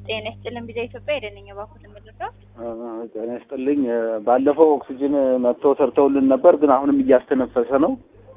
ጤና ይስጥልን ቢዛ ኢትዮጵያ የደነኛ ባኩት የምልለው ጤና ይስጥልኝ። ባለፈው ኦክሲጅን መጥቶ ሰርተውልን ነበር፣ ግን አሁንም እያስተነፈሰ ነው።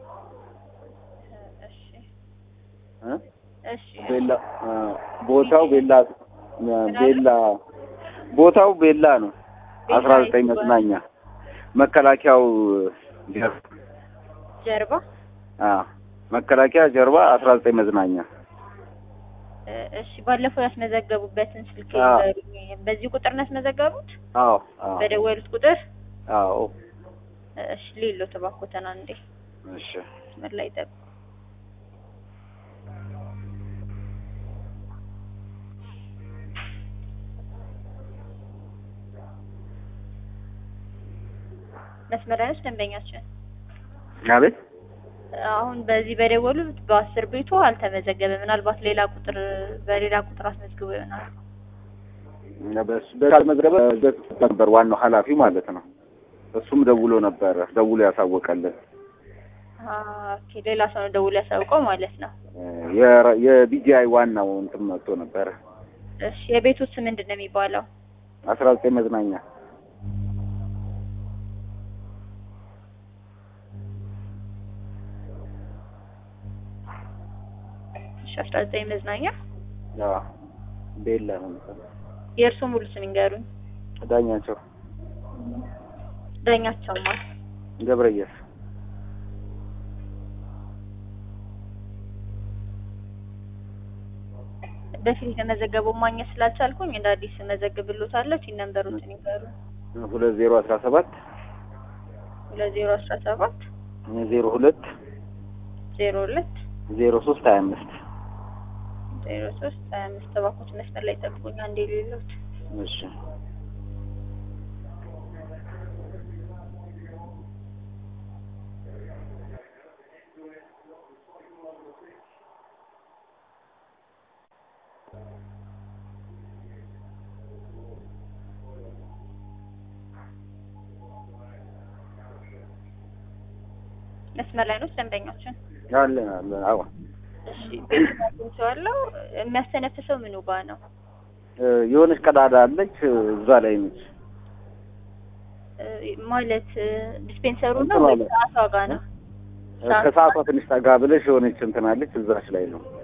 እሺ እ? እሺ ቤላ አ፣ ቦታው ቤላ ቤላ ቦታው ቤላ ነው። አስራ ዘጠኝ መዝናኛ መከላከያው ጀርባ ጀርባ አ መከላከያ ጀርባ አስራ ዘጠኝ መዝናኛ እ፣ እሺ ባለፈው ያስመዘገቡበትን ስልክ አዎ። ይንገሩኝ። በዚህ ቁጥር ነው ያስመዘገቡት? አዎ አዎ በደወሉት ቁጥር? አዎ እሺ ሌሎ ተባኮተና እንዴ እሺ መስመር ላይ ጠብቁ። መስመር ላይ ነች ደንበኛችን። አቤት አሁን በዚህ በደወሉት በአስር ቤቱ አልተመዘገበ። ምናልባት ሌላ ቁጥር በሌላ ቁጥር አስመዝግቦ ይሆናል። በስ ካልመዘገበ ነበር ዋናው ኃላፊ ማለት ነው። እሱም ደውሎ ነበረ ደውሎ ያሳወቀልን ኦኬ ሌላ ሰው ነው ደውሎ ያሳውቀው ማለት ነው። የ- የቢጂአይ ዋናው እንትን መጥቶ ነበረ እሺ የቤቱ ስም ምንድን ነው የሚባለው? አስራ ዘጠኝ መዝናኛ እሺ አስራ ዘጠኝ መዝናኛ። አዎ ቤላ ነው የሚባለው። የእርሱ ሙሉ ስም ይንገሩኝ። ዳኛቸው ዳኛቸው ማለት ገብረየስ በፊት የተመዘገበው ማግኘት ስላልቻልኩኝ እንደ አዲስ መዘግብሎታለሁ። ቲን ነምበሮችን ይንገሩኝ። ሁለት ዜሮ አስራ ሰባት ሁለት ዜሮ አስራ ሰባት ዜሮ ሁለት ዜሮ ሁለት ዜሮ ሶስት ሀያ አምስት ዜሮ ሶስት ሀያ አምስት ተባኮት መስመር ላይ ጠብቁኝ። አንዴ ሌሎት እሺ መስመር ላይ ነው ደንበኛችን። አለን አለን አዎ እሺ ቤቱን አግኝቼዋለሁ። የሚያስተነፍሰው ምኑ ጋ ነው? እ፣ የሆነች ቀዳዳ አለች እዛ ላይ ነች እ፣ ማለት እ፣ ዲስፔንሰሩ ነው እንትን ወይ አለ። ሰዓቷ ጋ ነው? ሰዓት- ከሰዓቷ ትንሽ ጠጋ ብለሽ የሆነች እንትን አለች እዛች ላይ ነው